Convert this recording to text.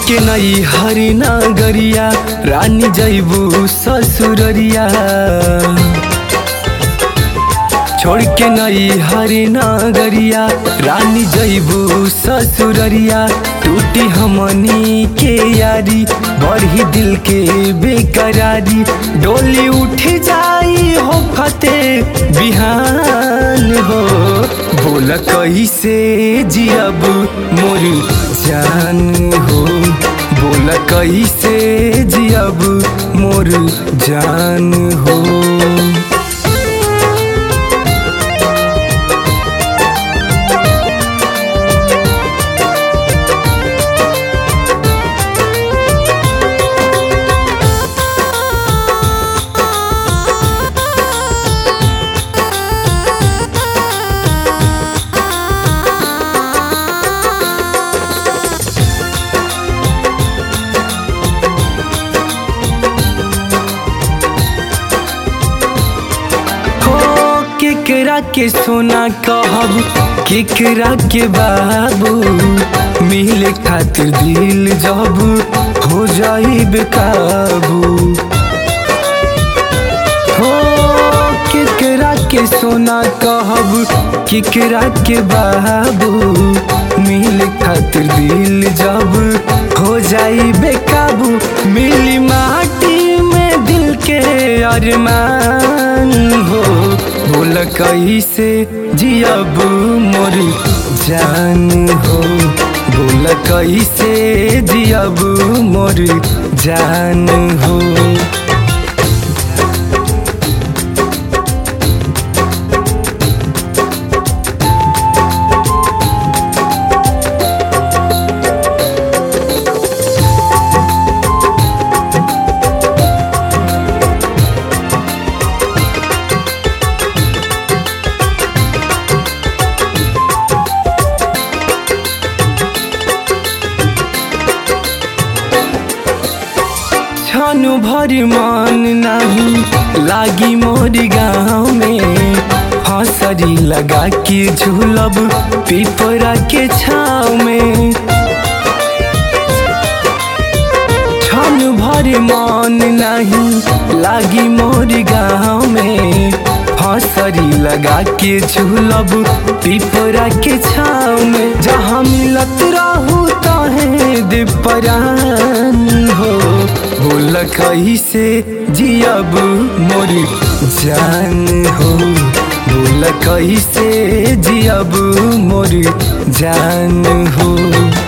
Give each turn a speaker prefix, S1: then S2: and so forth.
S1: के नई हरी नगरिया रानी जैबू ससुररिया छोड़ के नई हरी नगरिया रानी जैबू ससुररिया टूटी हमनी के यारी बढ़ी दिल के बेकरारी डोली उठ जाई हो फते बिहान हो बोल कैसे जियब मोर जान हो बोल कैसे जियब मोर जान हो हो केकरा के सोना कहब केकरा के बाबू मिले खातिर दिल जब हो जाई बेकाबू हो केकरा के सोना कहब केकरा के बाबू मिले खातिर दिल जब हो जाई बेकाबू मिली माटी में दिल के अरमान हो बोल कैसे जियब मोर जान हो बोल कैसे जियब मोर जान हो छानु भरी मान नहीं लागी मोर गाँव में हंसरी लगा के झूलब पिपरा के छाव में छानु भरी मान नहीं लागी मोर गाँव में हंसरी लगा के झूलब पिपरा के छाव में जहाँ मिलत रहू तहे दीपरान हो बोल कैसे जियब मोर जान हो बोल कैसे जियब मोर जान हो